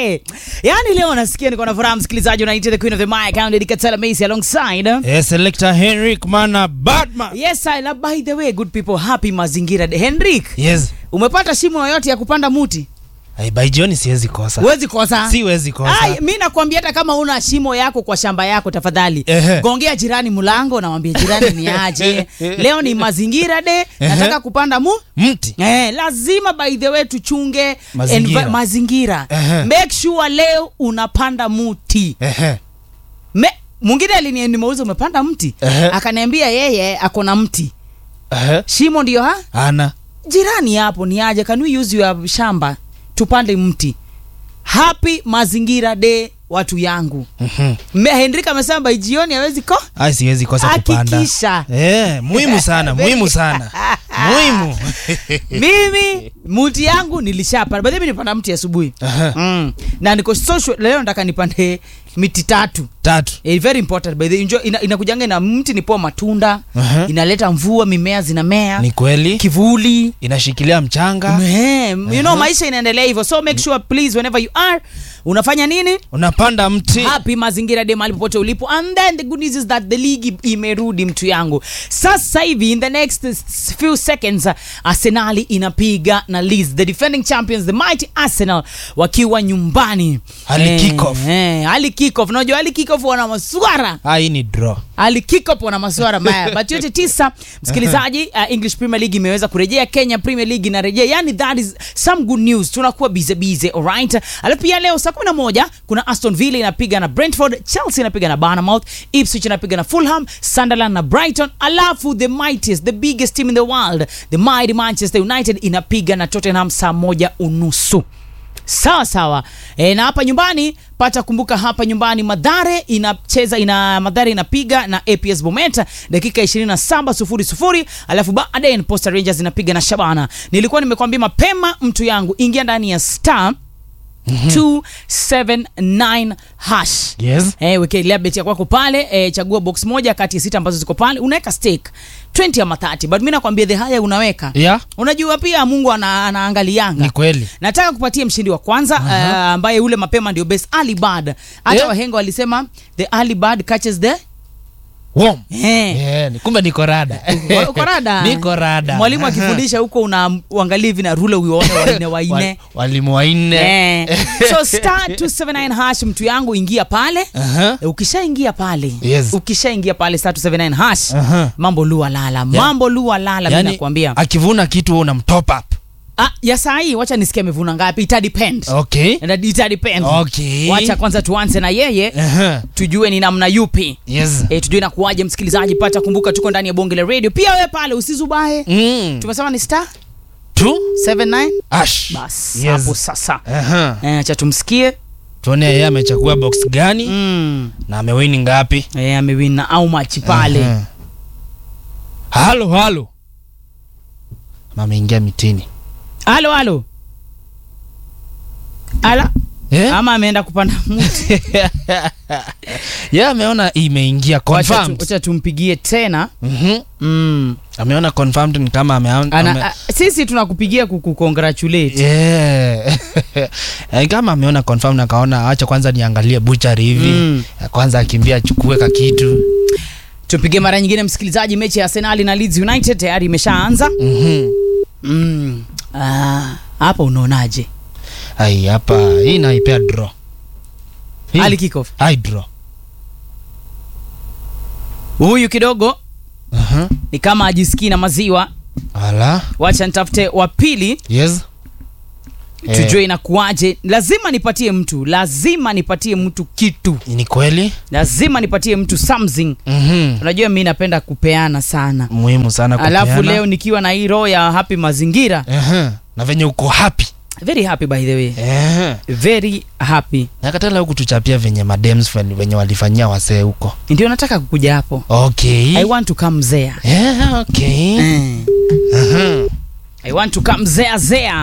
Yaani leo nasikia niko na furaha msikilizaji unaita the queen of the mic Count Katela Macy alongside Eh, selector Henrik Mana Batman. Yes, I love by the way good people happy mazingira day. Henrik, Yes. umepata shimo yoyote ya kupanda muti? Ai, by jioni siwezi kosa. Huwezi kosa. Siwezi kosa. Ai, mi nakwambia hata kama una shimo yako kwa shamba yako tafadhali Ehe. gongea jirani mlango namwambia jirani ni aje leo ni mazingira de Ehe. nataka kupanda mu Mti. Eh, lazima by the way tuchunge Mazingira. envi- mazingira. Ehe. make sure leo unapanda muti Ehe. Me, mwingine alini- nimeuza umepanda mti Ehe. akaniambia yeye ako na mti Ehe. shimo ndio ha Ana. jirani hapo ni aje can we use your shamba tupande mti happy mazingira day watu yangu Mhm. Me- henrik amesema by jioni hawezi ko Ai, siwezi kosa kupanda. Hakikisha. Eh, muhimu sana, muhimu sana. Muhimu. mimi muti yangu nilishapanda badhi mi nipanda mti asubuhi Aha. mm. na niko social leo nataka nipande miti tatu Tatu. Eh, very important by the way. Enjoy- ina, inakujanga ina mti ni poa matunda Aha. inaleta mvua mimea zinamea Ni kweli. kivuli Inashikilia mchanga. Eh, you know maisha inaendelea hivyo so make sure please whenever you are unafanya nini Unapanda mti. happy mazingira de mahali popote ulipo and then the good news is that the league imerudi mtu yangu sasa hivi in the next s- few seconds uh, arsenali inapiga na Leeds the defending champions the mighty arsenal wakiwa nyumbani Ali Eh, kick off. eh, ali kick off unajua ali kick off wana maswara Ah, hii ni draw. ali kick up wana masuara mbaya but yote tisa msikilizaji uh, english premier league imeweza kurejea kenya premier league inarejea yani that is some good news tunakuwa bize bize alright alafu pia leo saa 11 kuna aston villa inapiga na brentford chelsea inapiga na barnamouth ipswich inapiga na fulham sunderland na brighton alafu the mightiest the biggest team in the world the mighty manchester united inapiga na tottenham saa moja unusu sawa sawa e, na hapa nyumbani pata kumbuka hapa nyumbani madhare inacheza ina madhare inapiga na aps bometa dakika 27 sufuri sufuri alafu baadaye posta rangers inapiga na shabana nilikuwa nimekwambia mapema mtu yangu ingia ndani ya star 279 hash Yes. Eh, wekelea beti ya kwako pale eh, chagua box moja kati ya sita ambazo ziko pale unaweka stake 20 ama 30 but mi nakwambia the haya unaweka Yeah. unajua pia mungu ana, anaangalianga Ni kweli. nataka kupatia mshindi wa kwanza uh, ambaye ule mapema ndio best early bird hata Yeah. wahenga walisema the early bird catches the Warm. eh. Eh, ni- kumbe niko rada. Uko rada Niko rada. mwalimu akifundisha huko una uangalie hivi na rule uone waine waine Wal- Walimu wanne. Eh. so star 279 hash mtu yangu ingia pale Aha. Eh, ukishaingia pale Yes. ukishaingia pale star 279 hash Aha. mambo lua lala mambo lua lala Yaani, mi nakwambia akivuna kitu wewe unam top up. ah, ya saa hii wacha nisikia amevuna ngapi ita depend Okay. And ita depend Okay. wacha kwanza tuanze na yeye Aha. tujue ni namna yupi Yes. e, tujue nakuaje msikilizaji pata kumbuka tuko ndani ya bonge la radio pia wewe pale usizubae Mm. tumesema ni star Two. 79 Ash. bas Yes. hapo sasa Aha. e, acha tumsikie tuone yeye amechagua box gani mm. na amewini ngapi e, amewina au machi pale Aha. halo halo Ama ameingia mitini halo halo ala Eh? ama ameenda kupanda mti ye ameona imeingia Wacha tu- confirmed. wacha tumpigie tena Mhm. mm. ameona confirmed ni kama ame, ame, Ana, a, sisi tunakupigia kukucongratulate yeah. Eh, kama ameona confirmed akaona acha kwanza niangalie buchari hivi Mm. kwanza akimbia achukue ka kitu tupige mara nyingine msikilizaji mechi ya arsenali na leeds united tayari imeshaanza Mhm. mm. ah, hapa unaonaje ai hapa hii naipea draw Hii- ali kickoff ai draw huyu kidogo Aha. ni kama ajisikii na maziwa ala wacha nitafute wa pili yes Eh, tujue inakuaje lazima nipatie mtu lazima nipatie mtu kitu ni kweli lazima nipatie mtu something Mhm. unajua mi napenda kupeana sana muhimu sana alafu kupeana. leo nikiwa na hii roho ya happy mazingira Aha. na venye uko happy very happy by the way Aha. very happy nakatala huku tuchapia venye madems ven- venye walifanyia wasee huko ndio nataka kukuja hapo okay i want to come there yeah, okay mm. Aha. i want to come there there